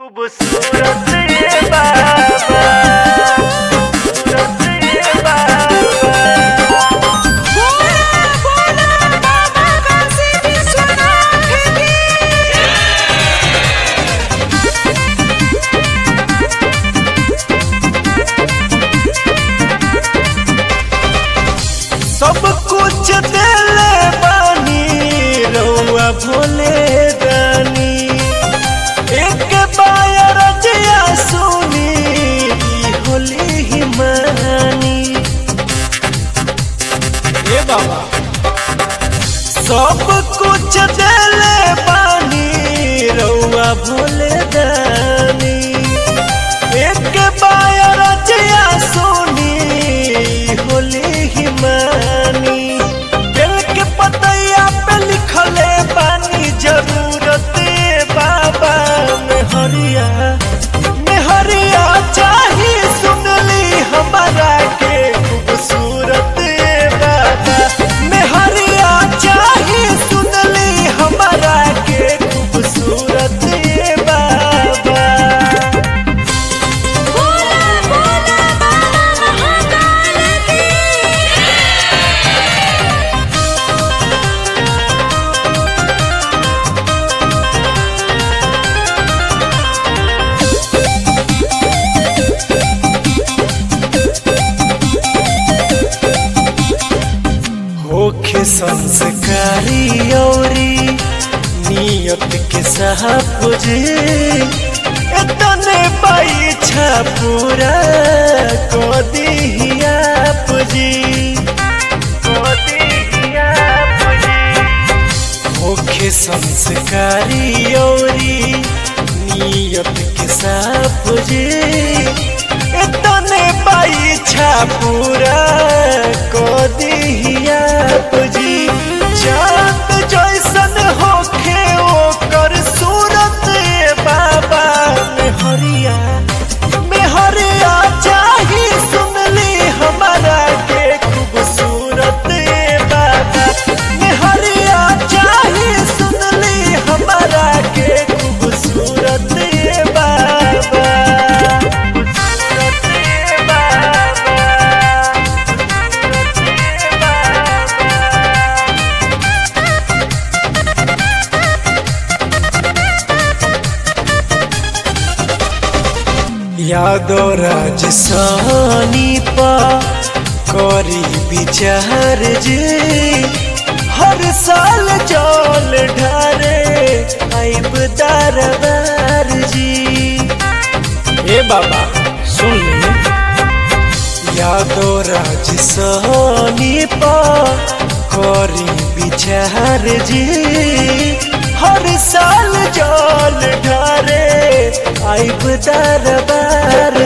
खूबसूरत ये बाबा खूबसूरत ये बाबा बोला बोला बाबा काशी विश्वनाथ की सब कुछ देले बानी रउआ भोले दानी एक बायर जिया सुनी ई होली ही मानी ए बाबा सब कुछ देले बानी रउआ भोले दानी एक बायर जिया सुनी होली ही मानी दिल के पतैया पे लिखले बानी जरूरत बाबा मेहरिया मेहरिया चाही सुनली हमारा के खूबसूरत बाबा मेहरिया चाही सुनली हमारा के खूबसूरत बाबा बोला बोला बाबा महाकाल की होखे संस्कारी औरी नियत के साहब जी इतने पाई छा पूरा को दी आप जी को दी आप जी होखे संस्कारी औरी नियत के साफ जी इतने पाई छा पूरा को दिहियाप जी चांद जैसन होखे ओकर सूरत ए बाबा मेहरिया मेहरिया चाही सुनली हमारा के खूबसूरत ए बाबा मेहरिया चाही सुनली हमारा के खूबसूरत ए बाबा खूबसूरत ए बाबा यादो राज सानी पा करी विचार जी हर साल जल ढारे आइब दरबार जी ए बाबा सुन ले यादो राज सानी पा करी विचार जी हर साल जल ढारे आइब दरबार